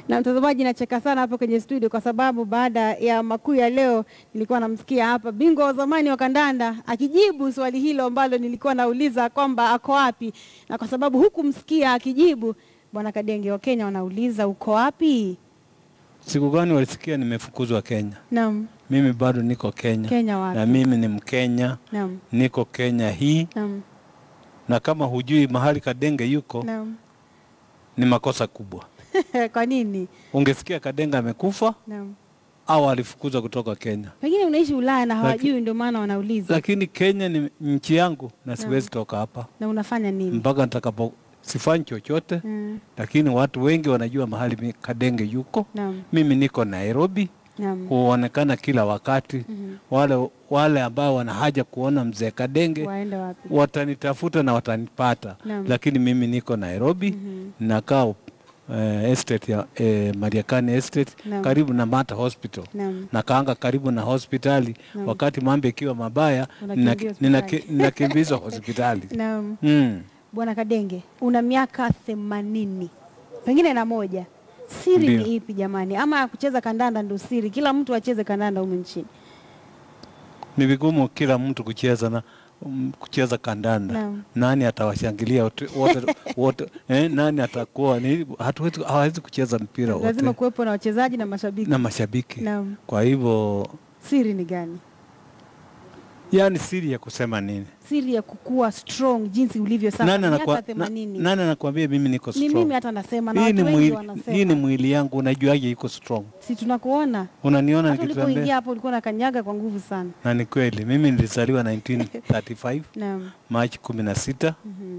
Na mtazamaji, nacheka sana hapa kwenye studio kwa sababu baada ya makuu ya leo nilikuwa namsikia hapa bingwa wa zamani wa kandanda akijibu swali hilo ambalo nilikuwa nauliza kwamba ako wapi, na kwa sababu hukumsikia akijibu, bwana Kadenge, wa Kenya wanauliza uko wapi? Siku gani walisikia nimefukuzwa Kenya? Naam, Mimi bado niko Kenya, Kenya wapi? na mimi ni Mkenya, Naam, niko Kenya hii, naam, na kama hujui mahali Kadenge yuko naam. ni makosa kubwa. Kwa nini? Ungesikia Kadenge amekufa Naam, au alifukuzwa kutoka Kenya, pengine unaishi Ulaya na Laki- hawajui, ndio maana wanauliza. lakini Kenya ni nchi yangu na siwezi toka hapa Na unafanya nini? mpaka nitakapo, sifanyi chochote, Mm, lakini watu wengi wanajua mahali mi- Kadenge yuko. Naam, Mimi niko Nairobi, naam. huonekana kila wakati. Mhm. Wale wale ambao wana haja kuona mzee Kadenge Waende wapi? watanitafuta na watanipata, Naam. lakini mimi niko Nairobi Mhm. nakaa eh, estate ya eh, Mariakani estate Naam. karibu na Mata Hospital Naam. nakaanga karibu na hospitali. Naam. Wakati mambo ikiwa mabaya Unakimbia nina- hospitali. ninaki- ninakimbizwa hospitali. Naam. Mm. Bwana Kadenge, una miaka themanini pengine na moja. Siri Ndio. ni ipi jamani? Ama kucheza kandanda ndo siri? Kila mtu acheze kandanda humu nchini. Ni vigumu kila mtu kucheza na um, kucheza kandanda. Naam. Nani atawashangilia wote wote, wote eh, nani atakuwa ni hatuwezi hawezi kucheza mpira Lazima wote kuwepo na wachezaji na mashabiki. na mashabiki. Naam. Kwa hivyo Siri ni gani? yani siri ya kusema nini? Siri ya kukua strong jinsi ulivyo sasa. Nani miaka anakwa- na- themanini. nani anakuambia mimi niko Ni mimi strong? hata nasema na Hii watu ni wengi mwili, wanasema. hii ni mwili yangu, unajuaje iko strong? Si tunakuona. Unaniona Hata ulipoingia nikitembea? hapo ulikuwa unakanyaga kwa nguvu sana. Na ni kweli, mimi nilizaliwa 1935 Naam. Machi 16 Mhm.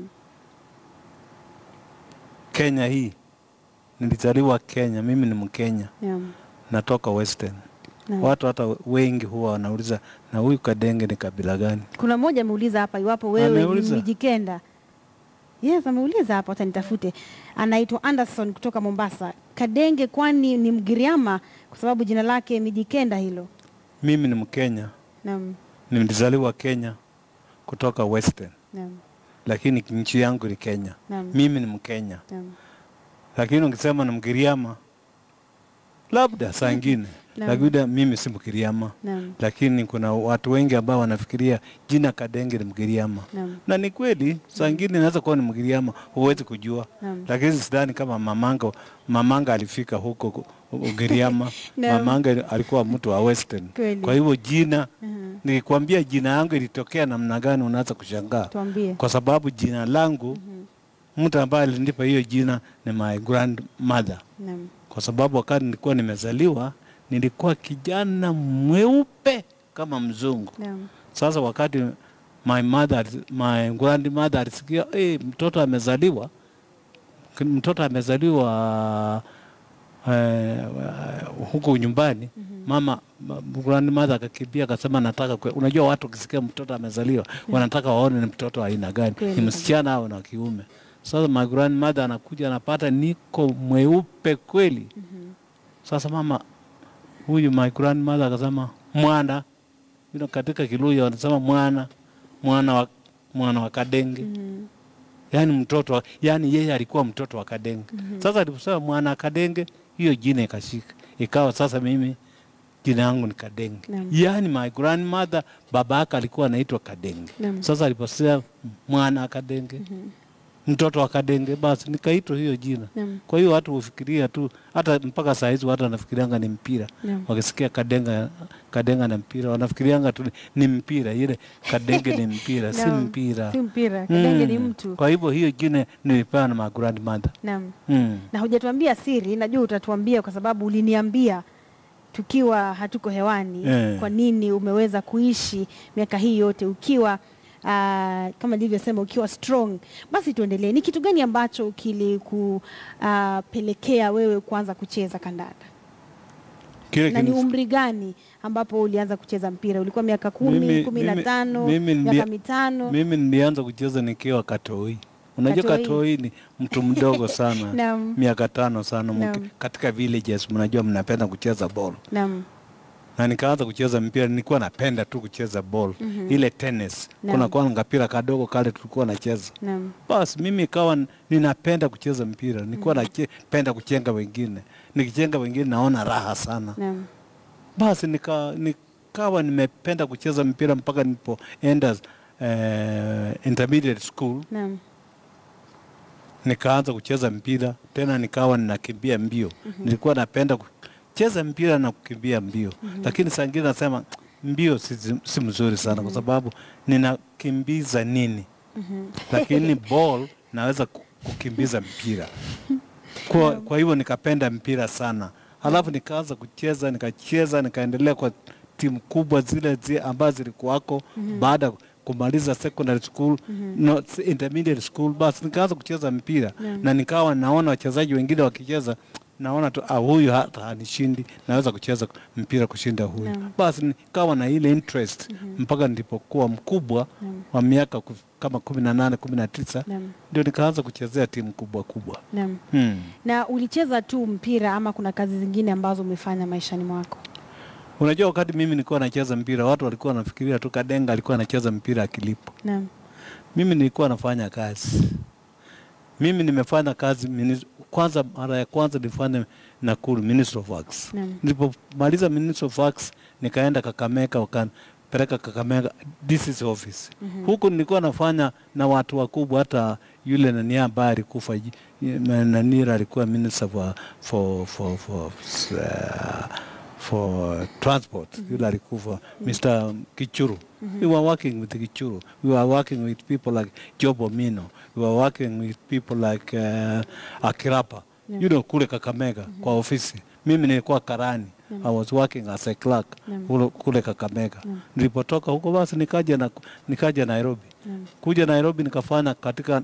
Kenya hii. Nilizaliwa Kenya, mimi ni Mkenya, Naam. natoka Western. Naam. Watu hata wengi huwa wanauliza na huyu Kadenge ni kabila gani? Kuna mmoja ameuliza hapa iwapo wewe ni Ameuliza? Mijikenda. Yes, ameuliza hapa, watanitafute. Anaitwa Anderson kutoka Mombasa. Kadenge kwani ni Mgiriama kwa sababu jina lake Mijikenda hilo. Mimi ni Mkenya, Naam, nilizaliwa Kenya kutoka Western, naam, lakini nchi yangu ni Kenya. naam, Mimi ni Mkenya, naam. lakini ukisema ni Mgiriama labda saa ingine, Naam. lakini mimi si Mgiriama. Naam, lakini kuna watu wengi ambao wanafikiria jina Kadenge ni Mgiriama, naam, na ni kweli, saa ingine inaweza kuwa ni Mgiriama, huwezi kujua, naam. lakini sidhani kama mamanga mamanga alifika huko ku- Ugiriama. Naam. mamanga alikuwa mtu wa Western. Kweli. Kwa hivyo jina, Mhm. nikikwambia jina yangu ilitokea namna gani, unaanza kushangaa, Tuambie. kwa sababu jina langu mtu ambaye alinipa hiyo jina ni my grandmother Naam, kwa sababu wakati nilikuwa nimezaliwa nilikuwa kijana mweupe kama mzungu. naam, Sasa wakati my mother, my grandmother alisikia hey, mtoto amezaliwa, k- mtoto amezaliwa eh, huko nyumbani mama ma- grandmother akakimbia akasema nataka kwe. Unajua watu ukisikia mtoto amezaliwa wanataka waone ni mtoto wa aina gani, Kweli. ni msichana au na kiume. Sasa my grandmother anakuja anapata niko mweupe kweli. Sasa mama huyu my grandmother akasema mwana you know, katika Kiluya wanasema mwana mwana wa, mwana wa Kadenge Mhm. yaani mtoto wa, yaani yeye alikuwa mtoto wa Kadenge. Sasa aliposema mwana wa Kadenge, hiyo jina ikashika, ikawa sasa mimi jina yangu ni Kadenge. Naam. Yaani my grandmother baba yake alikuwa anaitwa Kadenge. Naam. Sasa aliposema mwana wa Kadenge, mtoto wa Kadenge, basi nikaitwa hiyo jina. Naam, Kwa hiyo watu hufikiria tu, hata mpaka saa hizi watu wanafikirianga ni mpira naam. wakisikia kadenga kadenga na mpira wanafikirianga tu ni mpira ile kadenge ni mpira si Naam, mpira Si mpira. Kadenge ni Mm. mtu. kwa hivyo hiyo jina nilipewa na my grandmother Naam. mm. na hujatuambia siri, najua utatuambia kwa sababu uliniambia tukiwa hatuko hewani Eh. kwa nini umeweza kuishi miaka hii yote ukiwa uh, kama nilivyosema ukiwa strong. Basi tuendelee, ni kitu gani ambacho kilikupelekea wewe kuanza kucheza kandanda kile na ni kinif- umri gani ambapo ulianza kucheza mpira? Ulikuwa miaka kumi, Mimi- kumi na mimi- tano, mimi miaka nilia- mitano? mimi nilianza kucheza nikiwa katoi unajua Katoi. katoi ni mtu mdogo sana Naam. miaka tano sana mki- Naam. katika villages mnajua mnapenda kucheza ball Naam, na nikaanza kucheza mpira. Nilikuwa napenda tu kucheza ball ile tennis. Naam. Kuna kwa ngapira kadogo kale tulikuwa nacheza Naam. basi mimi ikawa n- ninapenda kucheza mpira, nilikuwa napenda kuchenga wengine, nikichenga wengine naona raha sana. Naam. Basi nika, nikawa nimependa kucheza mpira mpaka nilipoenda eh, intermediate school, Naam. nikaanza kucheza mpira tena, nikawa ninakimbia mbio. Nilikuwa napenda kucheza mpira na kukimbia mbio, lakini saa ingine nasema mbio si, si mzuri sana kwa sababu ninakimbiza nini? Mhm. lakini ball naweza ku- kukimbiza mpira kwa, kwa hivyo nikapenda mpira sana halafu nikaanza kucheza nikacheza nikaendelea kwa timu kubwa zile zi ambazo zilikuwako baada ya kumaliza secondary school no, s- intermediate school basi nikaanza kucheza mpira Naam. na nikawa naona wachezaji wengine wakicheza naona tu ah, huyu hata hanishindi naweza kucheza mpira kushinda huyu Naam. basi nikawa na ile interest mpaka nilipokuwa mkubwa Naam. wa miaka ku- kama kumi na nane kumi na tisa Naam. ndio nikaanza kuchezea timu kubwa kubwa Naam. hmm. Na ulicheza tu mpira ama kuna kazi zingine ambazo umefanya maishani mwako? Unajua, wakati mimi nilikuwa nacheza mpira watu walikuwa wanafikiria tu Kadenga alikuwa anacheza mpira akilipo. Naam. Mimi nilikuwa nafanya kazi. Mimi nimefanya kazi minis- kwanza, mara ya kwanza nilifanya Nakuru Ministry of Works. Naam. Nilipomaliza Ministry of Works nikaenda Kakamega, wakanipeleka Kakamega DCC office. Huku nilikuwa nafanya na watu wakubwa, hata yule nani ambaye alikufa ji- Nanira alikuwa minister for, for, for, for, uh, for transport yule alikufa Mr. Kichuru. We were working with Kichuru. We were working with people like Job Omino. We were working with people like uh, Akirapa. Yeah. You know, kule Kakamega kwa ofisi. Mimi nilikuwa karani. I was working as a clerk Naam. kule, kule Kakamega. Naam. Nilipotoka huko basi nikaja na, nikaja Nairobi. Naam. Kuja Nairobi nikafanya katika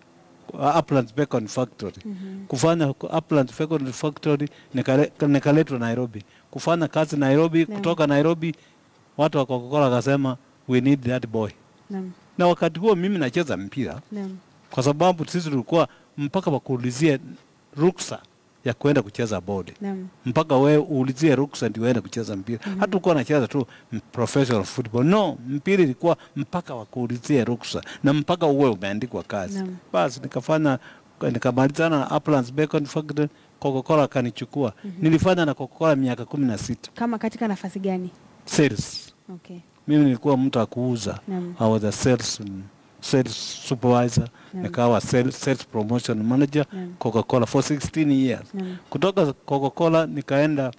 uh, Uplands Bacon Factory. Kufanya huko Uplands Bacon Factory nikale- nikaletwa Nairobi. Kufanya kazi Nairobi, Naam. kutoka Nairobi watu wa Coca-Cola wakasema we need that boy. Naam. Na wakati huo mimi nacheza mpira Naam. kwa sababu sisi tulikuwa mpaka wakuulizie ruksa ya kwenda kucheza bodi Naam. mpaka wewe uulizie ruksa ndio uende kucheza mpira. mm Hata ukuwa nacheza tu m- professional football, no, mpira ilikuwa mpaka wakuulizie ruksa na mpaka uwe umeandikwa kazi. Naam. Basi nikafanya nikamalizana na Uplands Bacon Factory, Coca-Cola akanichukua. Nilifanya na Coca-Cola miaka kumi na sita Kama katika nafasi gani? sales. Okay. Mimi nilikuwa mtu wa kuuza. Naam. I was a sales, mm, sales supervisor, Naam. nikawa sales, sales promotion manager Naam. Coca-Cola for 16 years. Naam. Kutoka Coca-Cola nikaenda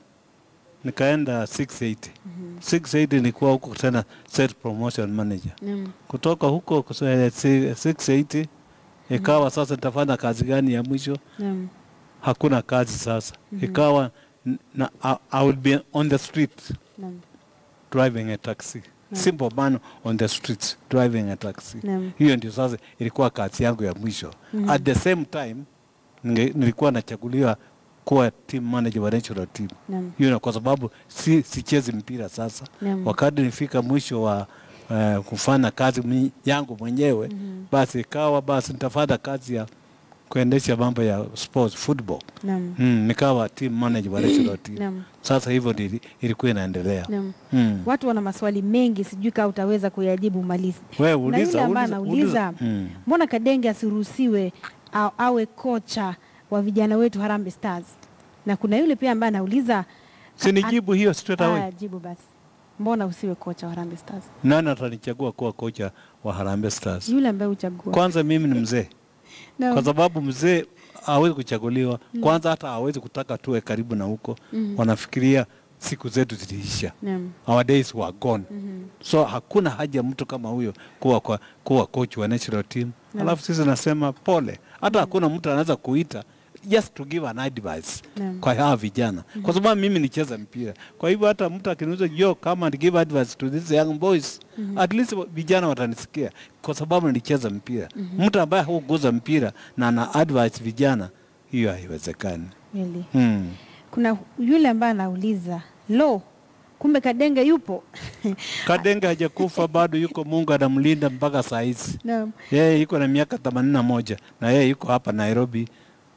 nikaenda 680. 680 nilikuwa huko tena sales promotion manager. Naam. Kutoka huko kus- eh, si- 680 ikawa sasa nitafanya kazi gani ya mwisho? Naam. Hakuna kazi sasa. Ikawa n- na, I, I will be on the street Naam. driving a taxi. Simple man on the streets driving a taxi. Naam. Hiyo ndio sasa ilikuwa kazi yangu ya mwisho. At the same time ninge- nilikuwa nachaguliwa kuwa team manager wa national team. Naam. Hiyo na kwa sababu si sichezi mpira sasa. Naam. Wakati nifika mwisho wa uh, kufanya kazi mi, yangu mwenyewe basi ikawa basi nitafanya kazi ya kuendesha mambo ya sports football. Naam. Mm, nikawa team manager wa national team. Naam. Sasa hivyo ndio ili- ilikuwa inaendelea. Naam. Mm. Watu wana maswali mengi, sijui kama utaweza kuyajibu malizi. Wewe Na yule uliza, ambaye uliza, anauliza uliza. Mm. mbona Kadenge asiruhusiwe a- awe kocha wa vijana wetu Harambee Stars? Na kuna yule pia ambaye anauliza Si nijibu hiyo straight away. Aya, jibu basi, mbona usiwe kocha wa Harambee Stars? Nani atanichagua kuwa kocha wa Harambee Stars? Yule ambaye uchagua. Kwanza mimi ni mzee, Naam. kwa sababu mzee hawezi kuchaguliwa. Kwanza hata hawezi kutaka tuwe karibu na huko. Wanafikiria siku zetu ziliisha, Naam. our days were gone. Mhm. So hakuna haja mtu kama huyo kuwa, kwa, kuwa coach wa national team. Naam. Alafu sisi nasema pole, hata hakuna mtu anaweza kuita just to give an advice Naam. kwa hawa vijana kwa sababu mimi nicheza mpira. Kwa hivyo hata mtu akiniuliza yo kama and give advice to these young boys at least vijana watanisikia kwa sababu nilicheza mpira. Mtu ambaye huguza mpira na ana advice vijana, hiyo haiwezekani. Really. Mm. Kuna yule ambaye anauliza lo, kumbe Kadenge yupo? Kadenge hajakufa bado, yuko Mungu anamlinda mpaka saa hizi. Naam. Yeye yuko na miaka themanini na moja na yeye yuko hapa Nairobi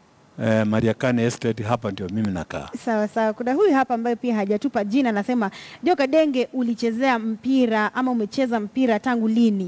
eh, Mariakani Estate, hapa ndio mimi nakaa. Sawa sawa. Kuna huyu hapa ambaye pia hajatupa jina, anasema Joka Denge, ulichezea mpira ama umecheza mpira tangu lini?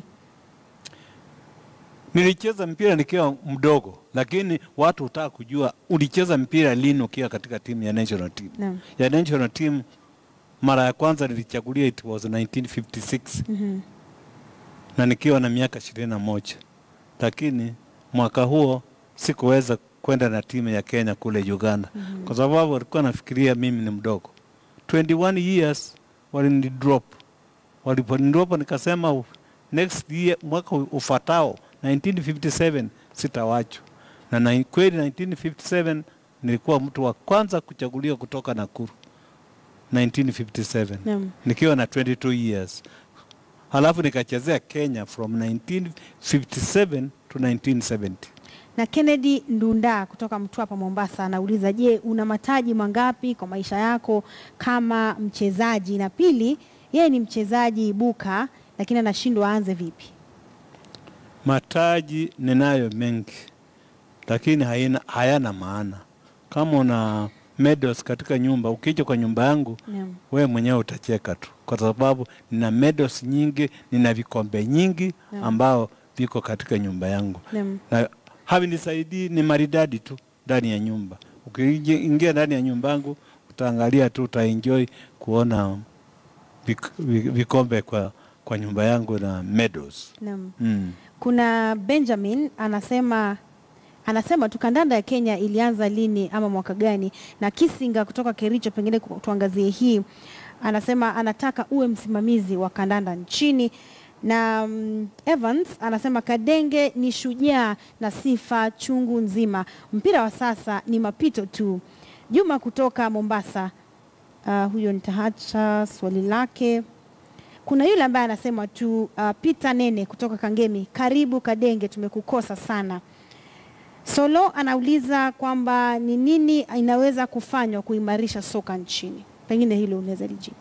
Nilicheza mpira nikiwa mdogo, lakini watu hutaka kujua ulicheza mpira lini ukiwa katika timu ya national team. Naam. Ya national team mara ya kwanza nilichagulia it was 1956 Mhm. na nikiwa na miaka ishirini na moja, lakini mwaka huo sikuweza kwenda na timu ya Kenya kule Uganda Mhm. kwa sababu walikuwa nafikiria mimi ni mdogo. 21 years walinidrop, waliponidrop nikasema u- next year, mwaka u- ufatao 1957 sitawachwa na, na kweli 1957 nilikuwa mtu wa kwanza kuchaguliwa kutoka Nakuru 1957 Naam. nikiwa na 22 years halafu nikachezea Kenya from 1957 to 1970. Na Kennedy Ndunda kutoka Mtwapa Mombasa anauliza, je, una mataji mangapi kwa maisha yako kama mchezaji? Na pili, yeye ni mchezaji ibuka, lakini anashindwa aanze vipi? Mataji ninayo mengi, lakini haina, hayana maana. Kama una medals katika nyumba, ukija kwa nyumba yangu Naam. wewe mwenyewe utacheka tu, kwa sababu nina medals nyingi, nina vikombe nyingi Naam. ambao viko katika nyumba yangu Naam. na havinisaidii, ni maridadi tu ndani ya nyumba. Ukiingia ndani ya nyumba yangu utaangalia tu, utaenjoy kuona vik, vi- vikombe kwa, kwa nyumba yangu na medals Naam. mm. Kuna Benjamin anasema anasema tu kandanda ya Kenya ilianza lini ama mwaka gani? Na Kisinga kutoka Kericho, pengine ku- tuangazie hii. Anasema anataka uwe msimamizi wa kandanda nchini na mm, Evans anasema Kadenge ni shujaa na sifa chungu nzima. Mpira wa sasa ni mapito tu. Juma kutoka Mombasa, uh, huyo nitaacha swali lake. Kuna yule ambaye anasema tu uh, Peter Nene kutoka Kangemi, karibu Kadenge, tumekukosa sana. Solo anauliza kwamba ni nini inaweza kufanywa kuimarisha soka nchini, pengine hilo unaweza lijibu.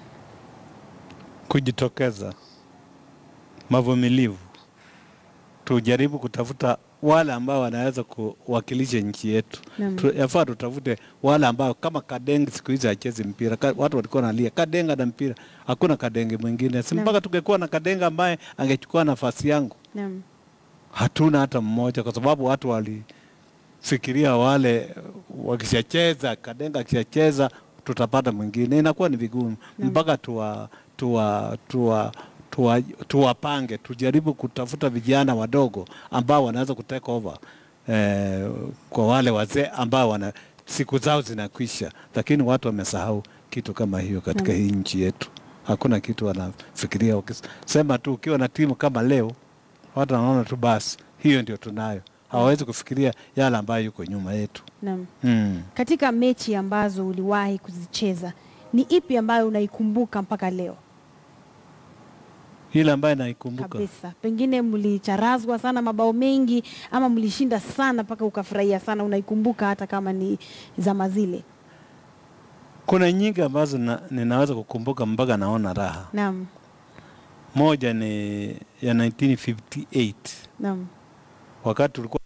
Kujitokeza, mavumilivu, tujaribu kutafuta wale ambao wanaweza kuwakilisha nchi yetu. Naam. Tu- Yafaa tutafute wale ambao kama Kadenge siku hizi hachezi mpira. Ka, watu walikuwa nalia Kadenge na mpira, hakuna Kadenge mwingine. Si Naam. mpaka tungekuwa na Kadenge ambaye angechukua nafasi yangu. Naam. Hatuna hata mmoja, kwa sababu watu walifikiria wale wakishacheza, Kadenga akishacheza tutapata mwingine, inakuwa ni vigumu Naam. mpaka tuwa tuwa tuwa tuwa- tuwapange, tujaribu kutafuta vijana wadogo ambao wanaweza kutake over eh, kwa wale wazee ambao wana siku zao zinakwisha, lakini watu wamesahau kitu kama hiyo katika Naam. hii nchi yetu. Hakuna kitu wanafikiria. Ukisema tu ukiwa na timu kama leo watu wanaona tu basi hiyo ndio tunayo, hawawezi kufikiria yale ambayo yuko nyuma yetu. Naam. Mm. Katika mechi ambazo uliwahi kuzicheza, ni ipi ambayo unaikumbuka mpaka leo Ile ambayo naikumbuka kabisa? Pengine mlicharazwa sana mabao mengi, ama mlishinda sana mpaka ukafurahia sana, unaikumbuka hata kama ni zama zile? kuna nyingi ambazo na, ninaweza kukumbuka mpaka naona raha. Naam. Moja ni ya 1958 Naam. wakati tulikuwa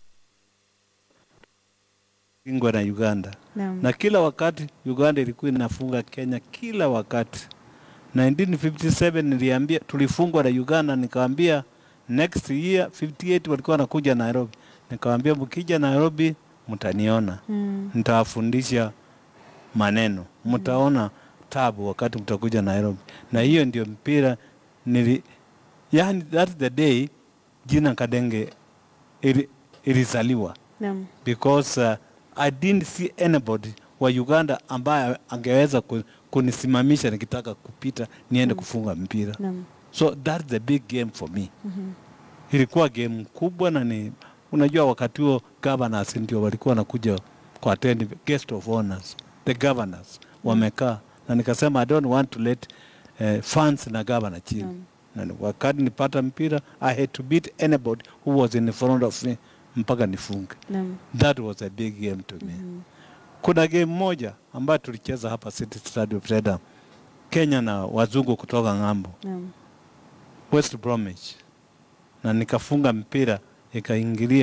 ingwa na Uganda Naam. na kila wakati Uganda ilikuwa inafunga Kenya kila wakati. 1957 niliambia tulifungwa na Uganda, nikaambia next year 58 walikuwa wanakuja Nairobi, nikawaambia mkija Nairobi mtaniona, Mm. nitawafundisha maneno, mtaona tabu wakati mtakuja Nairobi. Na hiyo ndio mpira nili, yani that's the day jina Kadenge ili- ilizaliwa Naam. because uh, I didn't see anybody wa Uganda ambaye angeweza ku- kunisimamisha nikitaka kupita niende Mm. kufunga mpira. Naam. So that's the big game for me. Mhm. Ilikuwa game kubwa na ni unajua, wakati huo governors ndio walikuwa wanakuja kwa attend guest of honors, the governors wamekaa, na nikasema I don't want to let uh, fans na governor chini Naam. na ni- wakati nipata mpira I had to beat anybody who was in front of me mpaka nifunge. Naam. That was a big game to me. Mhm. Kuna game moja ambayo tulicheza hapa City Stadium Freedom, Kenya na wazungu kutoka ng'ambo, Naam. West Bromwich, na nikafunga mpira ikaingilia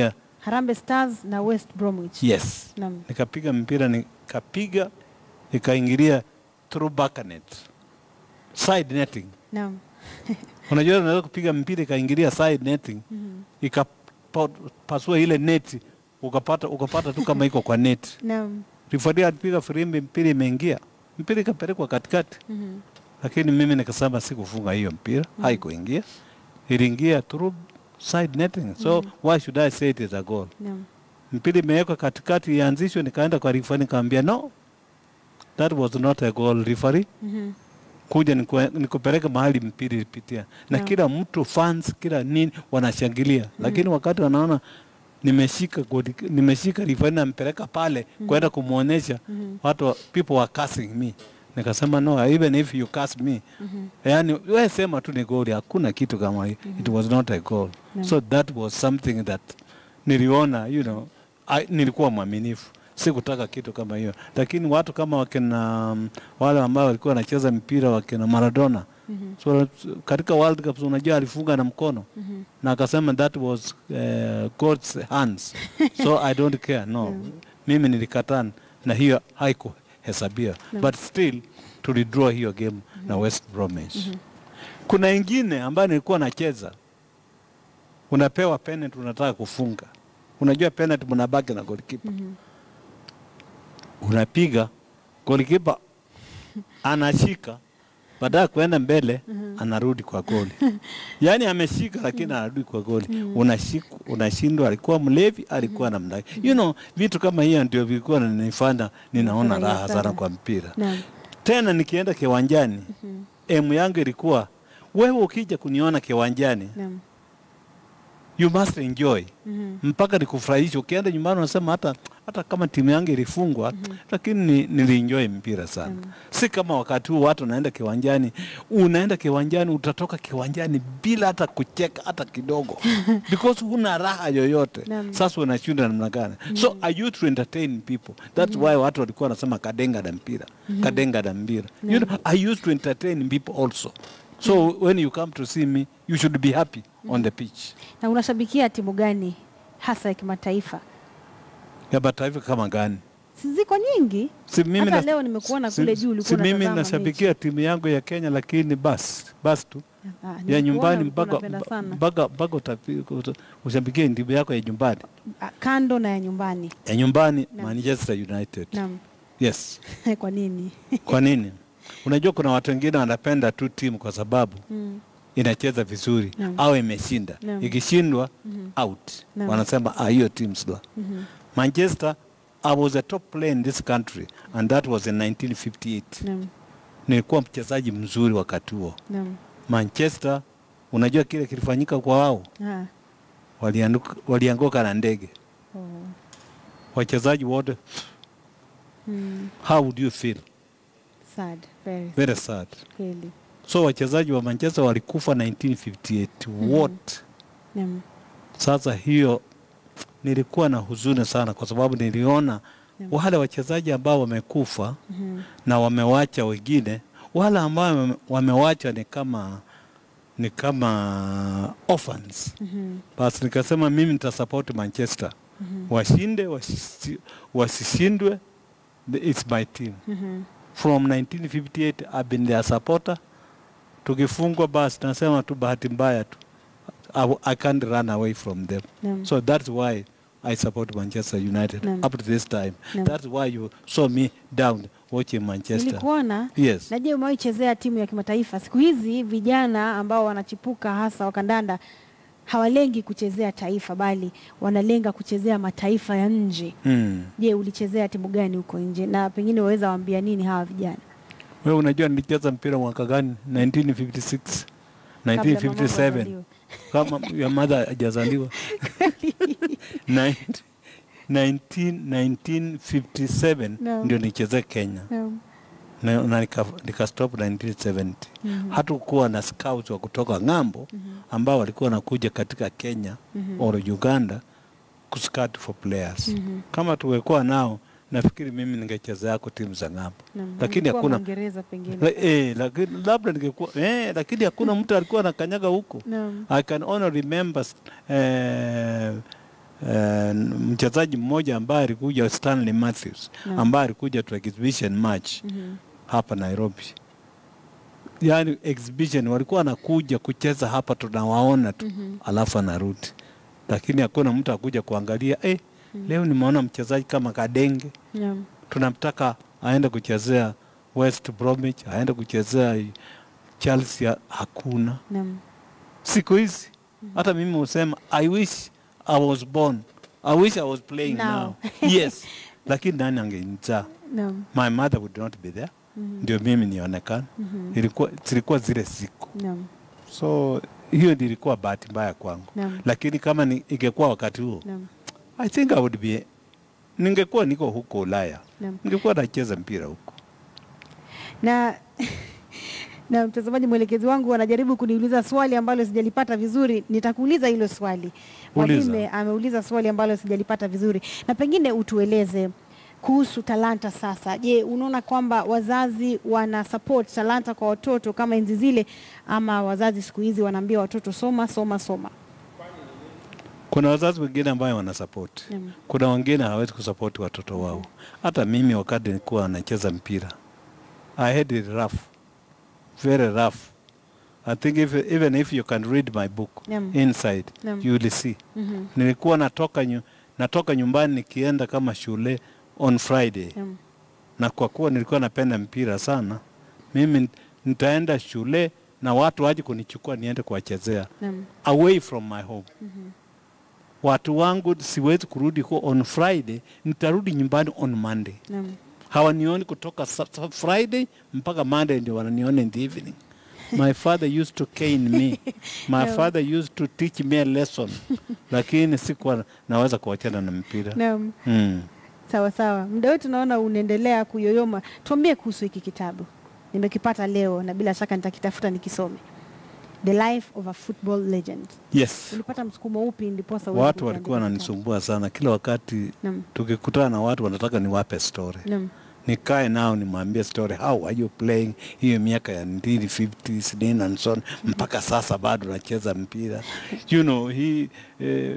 Harambee Stars na West Bromwich. Yes. Naam. Nikapiga mpira nikapiga ikaingilia through back net. Side netting. Naam. Unajua unaweza kupiga mpira ikaingilia side netting Mhm. ikapasua ile neti ukapata ukapata tu kama iko kwa neti. Naam. Rifari alipiga firimbi, mpira imeingia, mpira ikapelekwa katikati, Mhm. lakini mimi nikasema sikufunga hiyo mpira, haikuingia, iliingia through side netting, so why should I say it is a goal? Naam. mpira imewekwa katikati ianzishwe, nikaenda kwa referee nikamwambia no, that was not a goal referee, Mhm. kuja niku- nikupeleke mahali mpira ilipitia, na Yeah. kila mtu fans, kila nini wanashangilia, lakini wakati wanaona nimeshika goli, nimeshika referee nampeleka pale kwenda kumwonyesha Mhm. watu, wa- people were cursing me, nikasema no, even if you curse me Mhm. yani we sema tu ni goli, hakuna kitu kama hiyo. It was not a goal. No. So that was something that niliona, you know, I, nilikuwa mwaminifu, sikutaka kitu kama hiyo, lakini watu kama wakina um, wale ambao walikuwa wanacheza mpira wakina Maradona Mhm. so, katika World Cup unajua alifunga na mkono Mhm. na akasema that was uh, God's hands so I don't care no mimi nilikataa na hiyo haikuhesabiwa No. but still tulidraw hiyo game na West Bromwich kuna ingine ambayo nilikuwa nacheza unapewa penalty unataka kufunga unajua penalty mnabaki na goalkeeper Mhm. unapiga goalkeeper anashika baada ya kuenda mbele anarudi kwa goli yaani ameshika lakini anarudi kwa goli unashika unashindwa alikuwa mlevi alikuwa namna gani? you know vitu kama hiyo ndio vilikuwa nanifanya ninaona Furahia raha sana. sana kwa mpira Naam. tena nikienda kiwanjani Mhm. emu yangu ilikuwa wewe ukija kuniona kiwanjani Naam. you must enjoy Mhm. mpaka nikufurahisha. Ukienda nyumbani unasema hata hata kama timu yangu ilifungwa lakini ni, nilienjoy mpira sana Mm. si kama wakati huu watu wanaenda kiwanjani, unaenda kiwanjani utatoka kiwanjani bila hata kucheka hata kidogo because huna raha yoyote. Naam. Sasa unashinda namna gani? So I used to entertain people. That's why watu walikuwa wanasema kadenga na mpira kadenga na mpira. You know, I used to entertain people also. So when you come to see me, you should be happy on the pitch. Na unashabikia timu gani hasa ya kimataifa? ya mataifa kama gani? Si ziko nyingi. Si mimi Hata na- leo nimekuona si- kule juu ulikuwa si mimi unatazama nashabikia timu yangu ya Kenya, lakini basi basi tu Ah, ya nimekuona nyumbani ulikuwa mpaka unapenda sana. mpaka mpaka utapi- uta- ushabikie timu yako ya nyumbani Ah, Kando na ya nyumbani. ya nyumbani Naam. Manchester United. Naam. Yes. Kwa nini? Kwa nini? Unajua kuna watu wengine wanapenda tu timu kwa sababu Mm. inacheza vizuri Naam. au imeshinda. Naam. Ikishindwa Mhm. out. Naam. Wanasema ah, hiyo team slow. Mhm. Manchester I was a top player in this country and that was in 1958. Naam. Nilikuwa mchezaji mzuri wakati huo. Naam. Manchester, unajua kile kilifanyika kwa wao, Ah. walianguka, walianguka na ndege, Oh. wachezaji wote. Mm. How would you feel? Sad. Very Very sad. kweli. So wachezaji wa Manchester walikufa 1958 wote. Naam. Sasa hiyo nilikuwa na huzuni sana, kwa sababu niliona Naam. wale wachezaji ambao wamekufa Mhm. na wamewacha wengine, wale ambao wame- wamewacha ni kama ni kama orphans. Mhm. Basi nikasema mimi nitasupport Manchester Mhm. washinde wasisi- wasishindwe, the- it's my team. Mhm. From 1958 I've been their supporter. Tukifungwa basi nasema tu bahati mbaya tu, I, w- I can't run away from them. Naam. So that's why I support Manchester United Naam. up to this time. Naam. That's why you saw me down watching Manchester. Nilikuona Yes. na je, umewahi chezea timu ya kimataifa? Siku hizi vijana ambao wanachipuka hasa wa kandanda hawalengi kuchezea taifa, bali wanalenga kuchezea mataifa ya nje. Mm. Je, ulichezea timu gani huko nje, na pengine waweza waambia nini hawa vijana? Wewe unajua nilicheza mpira mwaka gani? 1956. Kabla mama 1957 azaliwe. kama ya madha hajazaliwa 19 19 1957 Naam. ndio nicheze Kenya Naam. na, na nika, nika stop 1970 Mhm. hatukuwa na scouts wa kutoka ng'ambo ambao walikuwa wanakuja katika Kenya Mhm. or Uganda kuscout for players Mhm. kama tuwekuwa nao nafikiri mimi ningecheza yako timu za ng'ambo Naam. lakini Ulikuwa hakuna Mwingereza pengine. La, eh, lakini labda ningekuwa eh, lakini hakuna mtu alikuwa anakanyaga huko Naam. I can only remember uh, uh, mchezaji mmoja ambaye alikuja Stanley Matthews Naam. ambaye alikuja to exhibition match Mhm. hapa Nairobi. Yaani exhibition walikuwa wanakuja kucheza hapa tunawaona tu Mhm. alafu anarudi, lakini hakuna mtu akuja kuangalia eh, leo nimeona mchezaji kama Kadenge Naam. tunamtaka aende kuchezea West Bromwich, aende kuchezea Chelsea, hakuna. Naam. Siku hizi hata mimi husema I wish I was born, I wish I was playing Now. now, yes, lakini nani angenizaa? Naam. My mother would not be there, Mhm. ndio mimi nionekana. Mhm. Ilikuwa zilikuwa zile siku, Naam. so hiyo ndio ilikuwa bahati mbaya kwangu, Naam. lakini kama ni, ingekuwa wakati huo Naam. I think I would be, ningekuwa niko huko Ulaya, Naam. ningekuwa nacheza mpira huko. na na mtazamaji, mwelekezi wangu anajaribu kuniuliza swali ambalo sijalipata vizuri. Nitakuuliza hilo swali. Uliza. Mwalimu ameuliza swali ambalo sijalipata vizuri, na pengine utueleze kuhusu talanta sasa. Je, unaona kwamba wazazi wana support talanta kwa watoto kama enzi zile, ama wazazi siku hizi wanaambia watoto soma soma soma? Kuna wazazi wengine ambayo wanasapoti, Naam. kuna wengine hawezi kusapoti watoto wao. Hata mimi wakati nilikuwa nacheza mpira, I had it rough, very rough. I think if, even if you can read my book Naam. inside Naam. you will see. Mhm. Nilikuwa natoka, nyu, natoka nyumbani nikienda kama shule on Friday Naam. na kwa kuwa nilikuwa napenda mpira sana, mimi nitaenda shule na watu waje kunichukua niende kuwachezea Naam. away from my home. Mhm. Watu wangu siwezi kurudi huko on Friday, nitarudi nyumbani on Monday. Naam. Hawanioni kutoka sa- sa- Friday mpaka Monday, ndio wananiona in the evening. My father used to cane me. My Yeah. father used to teach me a lesson, lakini sikuwa naweza kuachana na mpira Naam. mm. Sawa sawa, muda wetu naona unaendelea kuyoyoma. Tuambie kuhusu hiki kitabu, nimekipata leo na bila shaka nitakitafuta nikisome, The Life of a Football Legend. Yes, Ulipata msukumo upi ndiposa uweze watu kukiandika walikuwa kitabu? wananisumbua sana kila wakati Naam, tukikutana na watu wanataka niwape story naam, nikae nao nimwambie story how are you playing hiyo miaka ya 1950s nini and so on mpaka sasa bado nacheza mpira you know hii eh,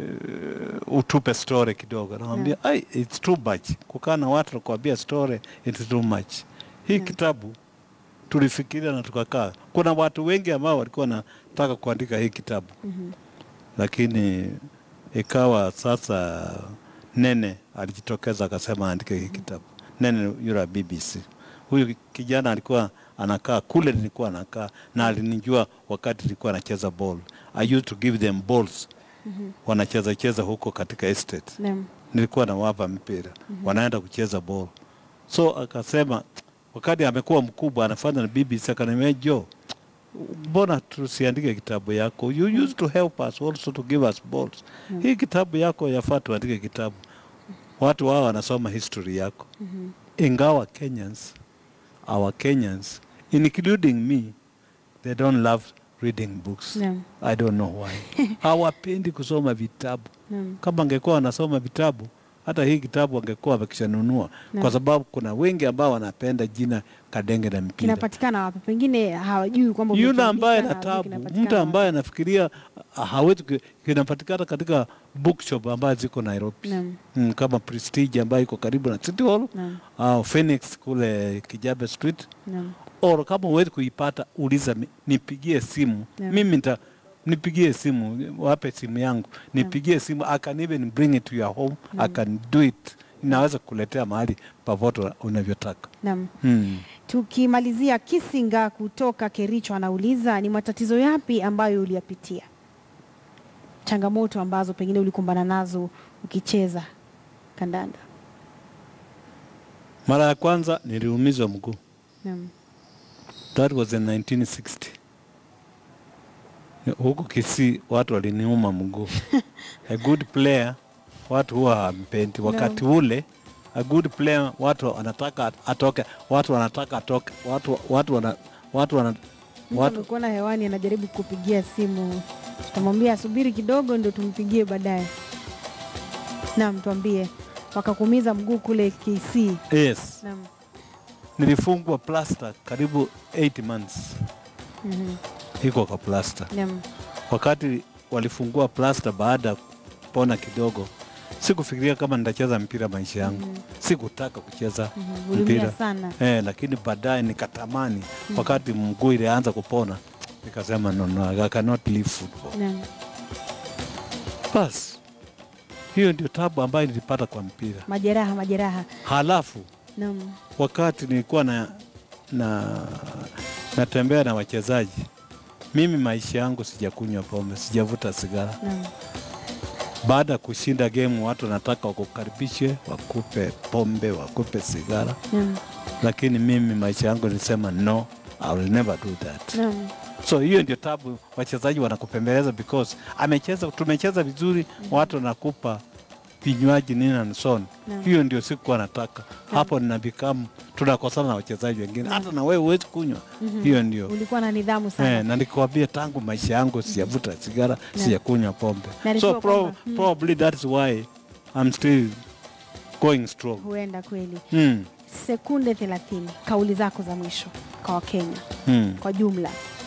utupe story kidogo namwambia Yeah. ai it's too much kukaa na watu nakuambia story it's too much hii Yeah. kitabu tulifikiria na tukakaa kuna watu wengi ambao walikuwa wanataka kuandika hii kitabu mhm, lakini ikawa sasa Nene alijitokeza akasema aandike hii kitabu. Nene yule wa BBC, huyu kijana alikuwa anakaa kule nilikuwa nakaa na alinijua wakati nilikuwa nacheza ball. I used to give them balls, mhm, wanacheza cheza huko katika estate, naam, nilikuwa nawapa mpira wanaenda kucheza ball. So akasema wakati amekuwa mkubwa anafanya na BBC, akaniambia Joe, mbona tusiandike kitabu yako? You used to help us also to give us balls. Mm. Hii kitabu yako yafaa tuandike kitabu, watu wao wanasoma history yako. mhm, Ingawa Kenyans, our Kenyans, including me, they don't love reading books. naam, I don't know why. Hawapendi kusoma vitabu. naam, Kama angekuwa wanasoma vitabu, hata hii kitabu angekuwa wakishanunua, Naam. kwa sababu kuna wengi ambao wanapenda jina Kadenge na mpira. kinapatikana wapi? Pengine hawajui kwamba Yule umekiandika ambaye na na hawajui tabu, kinapatikana mtu wapi. ambaye anafikiria ah, hawezi, ku- kinapatikana katika bookshop ambayo ziko Nairobi Naam, mm, kama Prestige ambayo iko karibu na City Hall naam, au Phoenix kule Kijabe Street, naam, or kama huwezi kuipata uliza, mi- nipigie simu Naam. mimi nita nipigie simu, wape simu yangu, nipigie simu, I can even bring it to your home, I Naam. can do it, inaweza kuletea mahali popote unavyotaka. naam. Hmm. Tukimalizia, Kisinga kutoka Kericho anauliza ni matatizo yapi ambayo uliyapitia, changamoto ambazo pengine ulikumbana nazo ukicheza kandanda? Mara ya kwanza niliumizwa mguu, Naam, that was in 1960 huku Kisii watu waliniuma mguu. a good player watu huwa hawampendi wakati ule. A good player watu wanataka atoke, watu wanataka atoke, watu watu wana watu wana mtu watu amekuona hewani anajaribu kupigia simu, tutamwambia asubiri kidogo ndio tumpigie baadaye. Naam, tuambie, wakakuumiza mguu kule Kisii. yes, Naam, nilifungwa plaster karibu 8 months, mhm, iko kwa plaster. naam, Wakati walifungua plaster baada ya kupona kidogo, Sikufikiria kama nitacheza mpira maisha yangu. Sikutaka kucheza Mhm, uliumia mpira sana. eh, lakini baadaye nikatamani wakati mguu ilianza kupona nikasema no, no, I cannot leave football. Naam. Bas, hiyo ndio tabu ambayo nilipata kwa mpira. Majeraha, majeraha. Halafu Naam. wakati nilikuwa na, na natembea na wachezaji, mimi maisha yangu sijakunywa pombe, sijavuta sigara. Naam. Baada ya kushinda game, watu wanataka wakukaribishe, wakupe pombe, wakupe sigara, Naam. lakini mimi maisha yangu nilisema no, I will never do that. Naam. So hiyo ndio tabu, wachezaji wanakupembeleza because amecheza, tumecheza vizuri, watu wanakupa vinywaji nini and so on. Naam. Hiyo ndio sikuwa nataka. Hapo ninabikamu tunakosana na wachezaji wengine, hata na wewe huwezi kunywa. Hiyo ndio Ulikuwa na nidhamu sana. Eh, na nikwambia tangu maisha yangu sijavuta sigara, Na- sijakunywa pombe. Na So nilikuwa pro, kwamba, mm. probably that's why I'm still going strong. Huenda kweli. Mm. Sekunde 30, kauli zako za mwisho kwa Wakenya Mm. kwa jumla.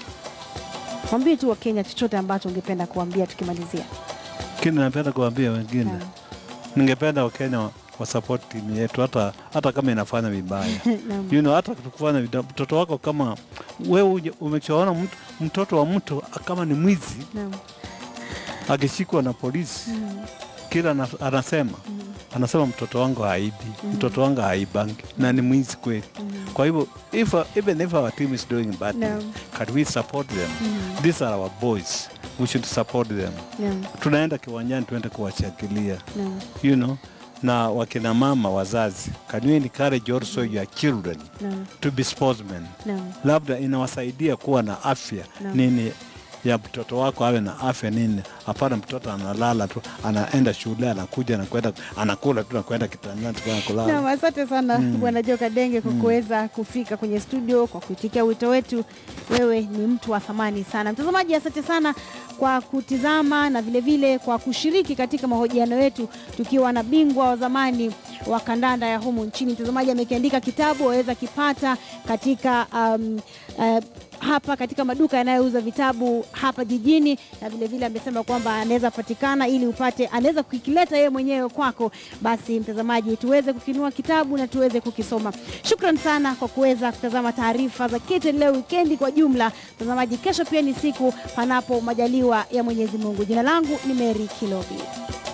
Mwambie tu Wakenya chochote ambacho ungependa kuambia tukimalizia. Kini napenda kuambia wengine, Naam. ningependa Wakenya wa, wa support timu yetu hata, hata kama inafanya vibaya Naam. you know, hata kufanya vida- mtoto wako kama wewe uje- umechoona mtu, mtoto wa mtu kama ni mwizi Naam. akishikwa na polisi Mm. kila ana- anasema anasema mtoto wangu haibi, mtoto wangu haibangi na ni mwizi kweli. Kwa hivyo if, even if our team is doing bad, Naam. can we support them? These are our boys, we should support them. Naam. Tunaenda kiwanjani tuende kuwashangilia, Naam. you know, na wakina mama wazazi, can you encourage also your children Naam. to be sportsmen? Naam. Labda inawasaidia kuwa na afya Naam. nini ya mtoto wako awe na afya nini. Hapana, mtoto analala tu, anaenda shule, anakuja anakwenda, anakula tu, nakwenda kitandani tu, kulala. Naam, asante sana Bwana Joka Denge kwa kuweza kufika kwenye studio kwa kuitikia wito wetu. Wewe ni mtu wa thamani sana. Mtazamaji, asante sana kwa kutizama na vilevile vile kwa kushiriki katika mahojiano yetu tukiwa na bingwa wa zamani wa kandanda ya humu nchini. Mtazamaji amekiandika kitabu, waweza kipata katika um, uh, hapa katika maduka yanayouza vitabu hapa jijini, na vile vile amesema kwamba anaweza patikana ili upate, anaweza kukileta yeye mwenyewe kwako. Basi mtazamaji, tuweze kukinua kitabu na tuweze kukisoma. Shukran sana kwa kuweza kutazama taarifa za KTN leo wikendi kwa jumla. Mtazamaji, kesho pia ni siku panapo majaliwa ya Mwenyezi Mungu. Jina langu ni Mary Kilobi.